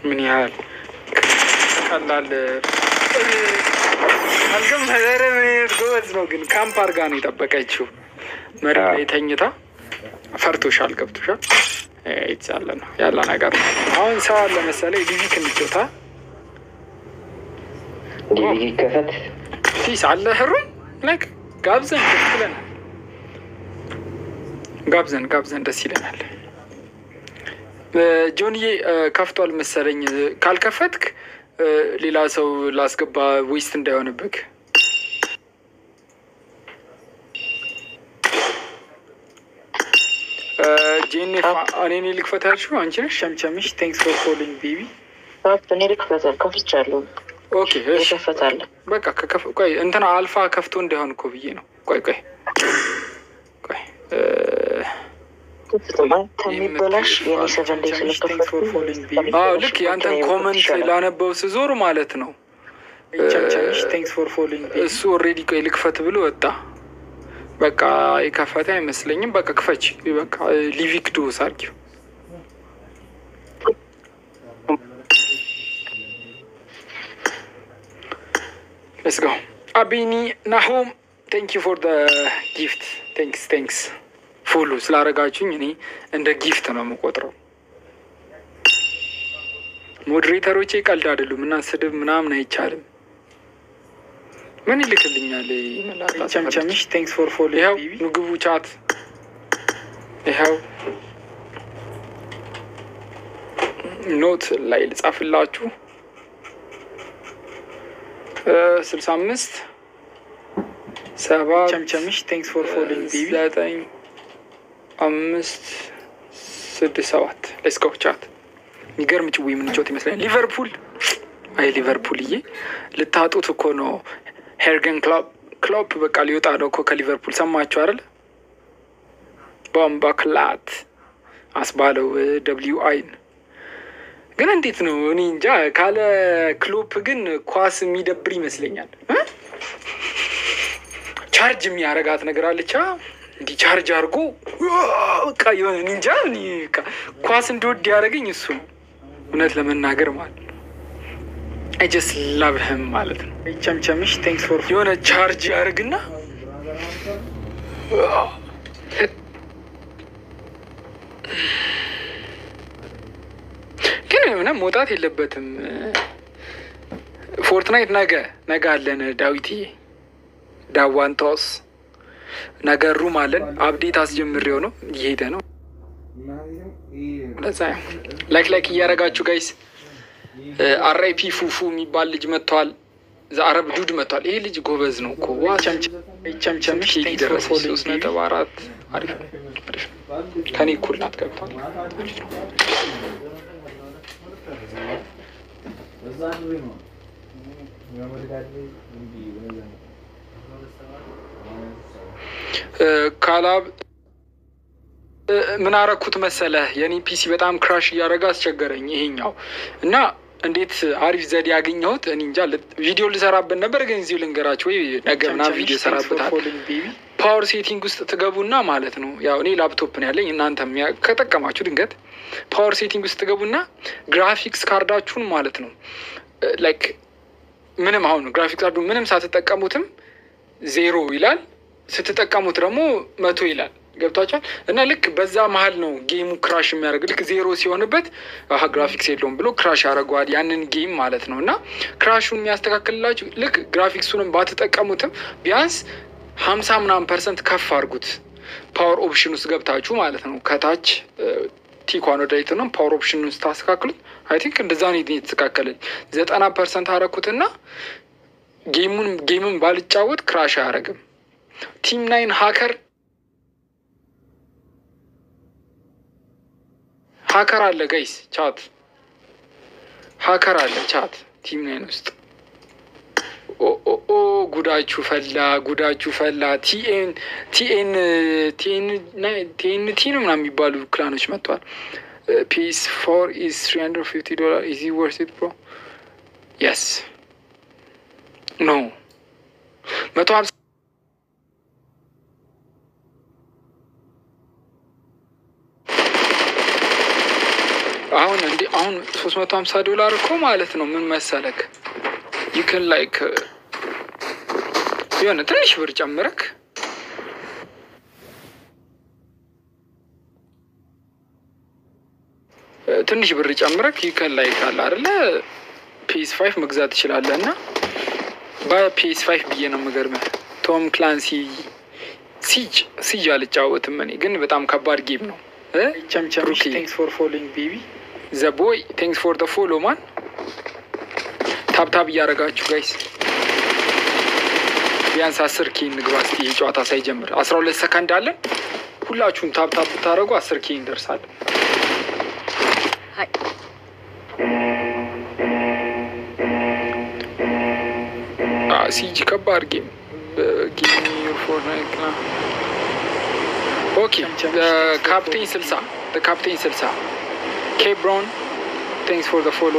ምን ያህል ቀላል አልገመረ ምን አይነት ጎበዝ ነው ግን ካምፕ አርጋ ነው የጠበቀችው። መሬት ላይ ተኝታ ፈርቶሻል፣ ገብቶሻል። ይቻለ ነው ያለ ነገር ነው። አሁን ሰው አለ መሰለኝ ሊቪክ እንጮታ ዲቪዲ ከፈት ፊስ አለ ህሩን ላይክ ጋብዘን ደስ ይለናል። ጋብዘን ጋብዘን ደስ ይለናል። ጆንዬ ከፍቷል መሰለኝ። ካልከፈትክ ሌላ ሰው ላስገባ ዌስት እንዳይሆንብክ። ጄኔ እኔ ልክፈት ያልሽው አንቺ ነሽ። ሸምሸምሽ ቴንክስ ፎር ፎሎዊንግ ቤቢ። እኔ ልክፈታል ከፍቻለሁ። ኦኬ እሺ ይከፈታል። በቃ ከከፍ- ቆይ እንትና አልፋ ከፍቶ እንዳይሆን እኮ ብዬ ነው። ቆይ ቆይ ቆይ እ፣ ከሚበላሽ የኔ ሰቨን ዴይ ስለከፈትኩ አዎ ልክ የአንተን ኮመንት ላነበው ስዞር ማለት ነው እሱ ኦልሬዲ ቆይ ልክፈት ብሎ ወጣ። በቃ የከፈተ አይመስለኝም። በቃ ክፈች። በቃ ሊቪክ ዱ ሳርጊው ሌትስ ጎ አቢኒ ናሆም ቴንክ ዩ ፎር ጊፍት ቴንክስ ቴንክስ ፉሉ ስላረጋችሁኝ እኔ እንደ ጊፍት ነው የምቆጥረው። ሞዴሬተሮቼ ቀልድ አይደሉም እና ስድብ ምናምን አይቻልም። ምን ይልክልኛል? ቸምቸምሽ ቴንክስ ፎር ፎሎ። ይኸው ምግቡ ቻት ይኸው ኖት ላይ ልጻፍላችሁ ስልሳ አምስት ሰባት ቸምቸምሽ ቴንክስ ፎር ፎሎ ዘጠኝ አምስት ስድስት ሰባት ሌትስ ጎ ቻት የሚገርም ጭዊ የምንጫወት ይመስለኛል። ሊቨርፑል አይ ሊቨርፑልዬ ልታጡት እኮ ነው። ሄርገን ክሎፕ ክሎፕ በቃ ሊወጣ ነው እኮ ከሊቨርፑል ሰማችሁ አይደል? ቦምባ ክላት አስባለው ደብሊው አይን ግን እንዴት ነው እኔ እንጃ። ካለ ክሎፕ ግን ኳስ የሚደብር ይመስለኛል። እ? ቻርጅ የሚያረጋት ነገር አለቻ እንዲህ ቻርጅ አድርጎ በቃ የሆነ እኔ እንጃ እኔ በቃ ኳስ እንዲወድ ያደረገኝ እሱ ነው እውነት ለመናገር ማለት ነው። አይ ጀስት ላቭ ህም ማለት ነው። ቸምቸምሽ ቴንክስ ፎር የሆነ ቻርጅ ያደርግና ግን የሆነ መውጣት የለበትም። ፎርትናይት ነገ ነገ አለን ዳዊትዬ ዳዋንታውስ ነገ ሩም አለን። አብዴት አስጀምሬው ነው እየሄደ ነው። ለዛ ላይክ ላይክ እያደረጋችሁ ጋይስ አራይፒ ፉፉ የሚባል ልጅ መጥቷል። አረብ ዱድ መጥቷል። ይሄ ልጅ ጎበዝ ነው እኮ ዋ ቸምቸምሽ ደረሰ ሶስት ነጥብ አራት አሪፍ ነው አሪፍ ነው። ከኔ እኩል ናት ገብቷል። አሪፍ ነው። ካላብ ምን አረኩት መሰለህ? የኔ ፒሲ በጣም ክራሽ እያደረገ አስቸገረኝ ይሄኛው እና እንዴት አሪፍ ዘዴ ያገኘሁት እኔ እንጃ። ቪዲዮ ልሰራበት ነበር ግን እዚሁ ልንገራችሁ ወይ ነገ ምናምን ቪዲዮ ሰራበታል። ፓወር ሴቲንግ ውስጥ ትገቡና ማለት ነው ያው እኔ ላፕቶፕ ነው ያለኝ እናንተም ያ- ከጠቀማችሁ ድንገት ፓወር ሴቲንግ ውስጥ ትገቡና ግራፊክስ ካርዳችሁን ማለት ነው ላይክ ምንም አሁን ግራፊክስ ካርዱ ምንም ሳትጠቀሙትም ዜሮ ይላል ስትጠቀሙት ደግሞ መቶ ይላል። ገብቷቸዋል። እና ልክ በዛ መሀል ነው ጌሙ ክራሽ የሚያደርግ ልክ ዜሮ ሲሆንበት አሀ ግራፊክስ የለውም ብሎ ክራሽ ያደርገዋል ያንን ጌም ማለት ነው። እና ክራሹን የሚያስተካክልላችሁ ልክ ግራፊክሱንም ባትጠቀሙትም ቢያንስ ሀምሳ ምናምን ፐርሰንት ከፍ አድርጉት ፓወር ኦፕሽን ውስጥ ገብታችሁ ማለት ነው። ከታች ቲኳን ወደ ላይት ነው ፓወር ኦፕሽን ውስጥ ታስተካክሉት። አይ ቲንክ እንደዛ ነው የተስተካከለኝ። ዘጠና ፐርሰንት አረኩትና ጌሙን ጌምን ባልጫወት ክራሽ አያደርግም። ቲም ናይን ሀከር ሀከር አለ ጋይስ ቻት ሀከር አለ ቻት ቲም ናይን ውስጥ ኦ ኦ ኦ ጉዳችሁ ፈላ ጉዳችሁ ፈላ። ቲኤን ቲኤን ቲኤን ቲኤንቲ ነው ምናምን የሚባሉ ክላኖች መጥተዋል። ፒስ ፎር ኢዝ ትሪ ሀንድረድ ፊፍቲ ዶላር ኢዚ ወርስ ኢት ብሮ የስ ኖ መቶ ሀምሳ አሀ አሁን እንዲ አሁን ሶስት መቶ ሀምሳ ዶላር እኮ ማለት ነው። ምን መሰለክ ይክን ላይክ የሆነ ትንሽ ብር ጨምረክ ትንሽ ብር ጨምረክ ይከን ላይ ካለ አይደለ ፒኤስ ፋይቭ መግዛት ትችላለህ። እና በፒኤስ ፋይቭ ብዬ ነው የምገርምህ። ቶም ክላንሲ ሲጅ ሲጅ አልጫወትም እኔ ግን በጣም ከባድ ጌም ነው። ቸምቸምሽ ቴንክስ ፎር ፎሎዊንግ ቤቢ ዘ ቦይ ቴንክስ ፎር ደ ፎሎ ማን ታብታብ እያደረጋችሁ ጋይስ ቢያንስ አስር ኬ እንግባ እስኪ ይህ ጨዋታ ሳይጀምር አስራ ሁለት ሰከንድ አለን። ሁላችሁም ታብታብ ብታደረጉ አስር ኬ እንደርሳለን። ሲጂ ከባድ ጌም ኦኬ ካፕቴን ስልሳ ካፕቴን ስልሳ ኬብሮን ቴንክስ ፎር ፎሎ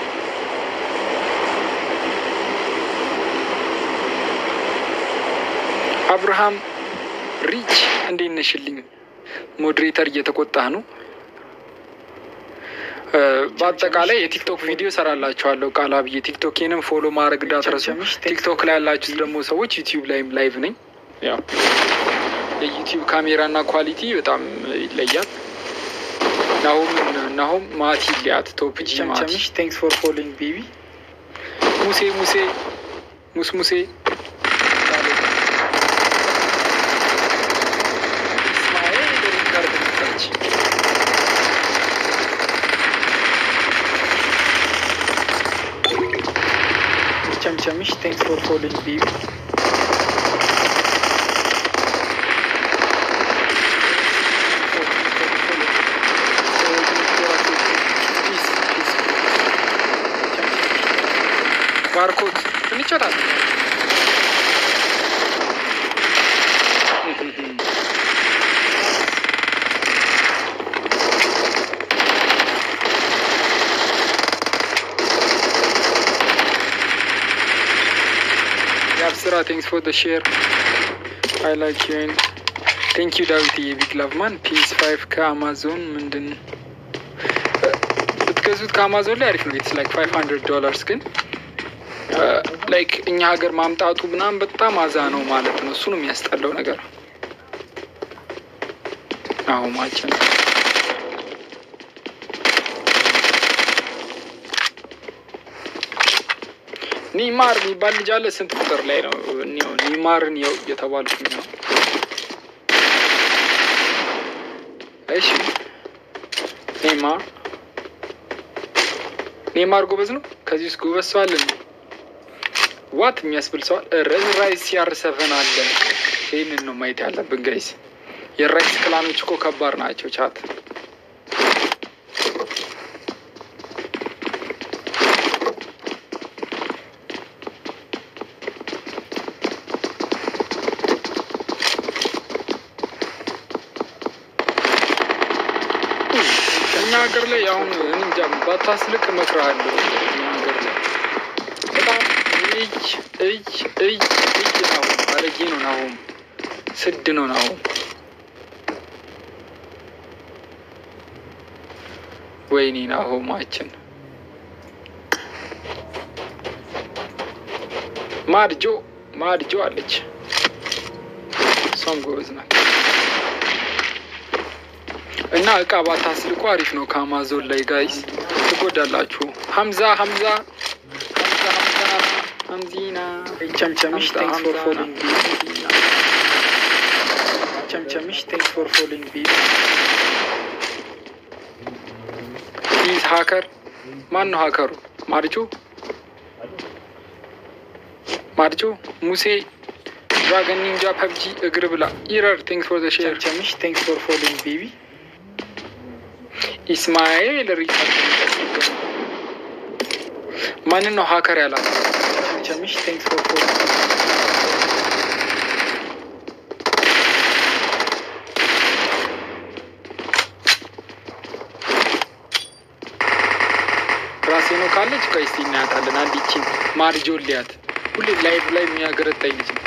አብርሃም ሪች እንዴት ነሽልኝ? ሞዴሬተር እየተቆጣህ ነው። በአጠቃላይ የቲክቶክ ቪዲዮ ሰራላችኋለሁ ቃል አብዬ ቲክቶኬንም ፎሎ ማድረግ እንዳትረሱ። ቲክቶክ ላይ ያላችሁት ደግሞ ሰዎች ዩቲዩብ ላይም ላይቭ ነኝ። ያው የዩቲዩብ ካሜራና ኳሊቲ በጣም ይለያል። ናሁም ናሁም ማቲ ሊያት ቶፕ ጂ ማቲ ቸምቸምሽ ቴንክስ ፎር ፎሎዊንግ ቤቢ ሙሴ ሙሴ ሙስ ሙሴ እስማኤል ሪካርድ መጣች። ቸምቸምሽ ቴንክስ ፎር ፎሎዊንግ ቤቢ ባርኮት እንጫወታለን። የአብስራ ቴንክስ ፎር ሼር አይ ላይክ ዩን ቴንክ ዩ ዳዊት የቢግ ላቭ ማን ፒስ ፋይቭ ከአማዞን ምንድን ብትገዙት ከአማዞን ላይ አሪፍ ነው። ኢትስ ላይክ ፋይቭ ሀንድረድ ዶላርስ ግን ላይክ እኛ ሀገር ማምጣቱ ምናምን በጣም አዛ ነው ማለት ነው። እሱ ነው የሚያስጠላው ነገር። አሁ ማችን ኒማር የሚባል ልጅ አለ። ስንት ቁጥር ላይ ነው? ኒማርን የው እየተባልኩኝ ነው። እሺ ኔማር ኔማር ጎበዝ ነው። ከዚህ ውስጥ ጎበዝ ሰው አለ ዋት የሚያስብል ሰዋል። ራይስ ሲያር ሰቨን አለ። ይህንን ነው ማየት ያለብን ጋይስ። የራይስ ክላኖች እኮ ከባድ ናቸው። ቻት እኛ ሀገር ላይ አሁን እንጃ ባታስልቅ እመክርሃለሁ። እኛ ሀገር ላይ በጣም እጅ እጅ እጅ እጅ ነው አረጌ ነው ናሁም ስድ ነው ናሁም ወይኔ ናሆማችን ማድጆ ማድጆ አለች። እሷም ጎበዝ ናት። እና እቃ ባታስልቁ አሪፍ ነው። ከአማዞን ላይ ጋይስ ትጎዳላችሁ። ሀምዛ ሀምዛ ሀምዛ ሀምዛ ሀምዚና ቸምቸምሽ ቴንክስ ፎር ፎሎዊንግ ቤቢ ቸምቸምሽ ቴንክስ ፎር ፎሎዊንግ ቤቢ ሂዝ ሀከር ማን ነው ሀከሩ? ማርጆ ማርጆ ሙሴ ድራገን ኒንጃ ፐብጂ እግር ብላ ኢረር ቴንክስ ፎር ዘ ሼር ቸምቸምሽ ቴንክስ ፎር ፎሎዊንግ ቤቢ ኢስማኤል ሪካርድ ማንን ነው ሀከር ያላት? ቸምቸምሽ ቴንክስ ፎር ፎሎዊንግ ራሴ ነው ካለች ቆይ እስኪ እናያታለን። አንድ ይቺ ማርጆ ሊያት ሁሌ ላይቭ ላይ የሚያገረጣኝ ልጅ ነው።